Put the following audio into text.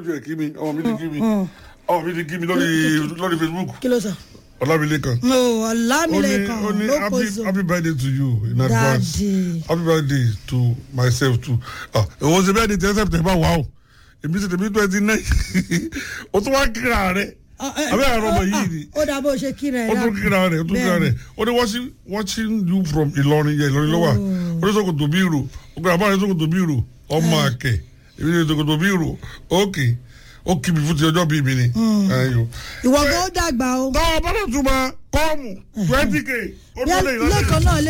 ló ti rẹ̀ kí mi ọmọ mi ti kí mi ọmọ mi ti kí mi lórí lórí facebook kí ló sọ. ọlámilékan o ó ní ọlámilẹ́kan ó ní ló happy kóso. happy birthday to you in advance Daddy. happy birthday to myself too ah òun ṣe bẹ́ẹ̀ ni ten september wà o èmi ṣe tèmi twenty nine o tún wá kíra rẹ abẹ́ àrọ ọmọ yìí ni ó dà bó ṣe kíra ẹ̀ ó tún kíra rẹ ó tún kíra rẹ ó ní watching watching you from Ìlọrin yẹ Ìlọrin lọ́wọ́ ó ní sọ́kòtò bí ìrò ó gbọ́dọ̀ àbáyé sọ́kòtò bí ìrò ọmọ àkẹ́ èmi ní sọ́kòtò bí ìrò ókè ó kì mí fún ti ọjọ́ bíi mi ni. Ayọ̀ ìwọ gan ó dàgbà o. tọ́ ọ bá dẹ̀ tún ma kọ́ọ̀mù twenty k ó tún lè lẹ́ẹ̀kan náà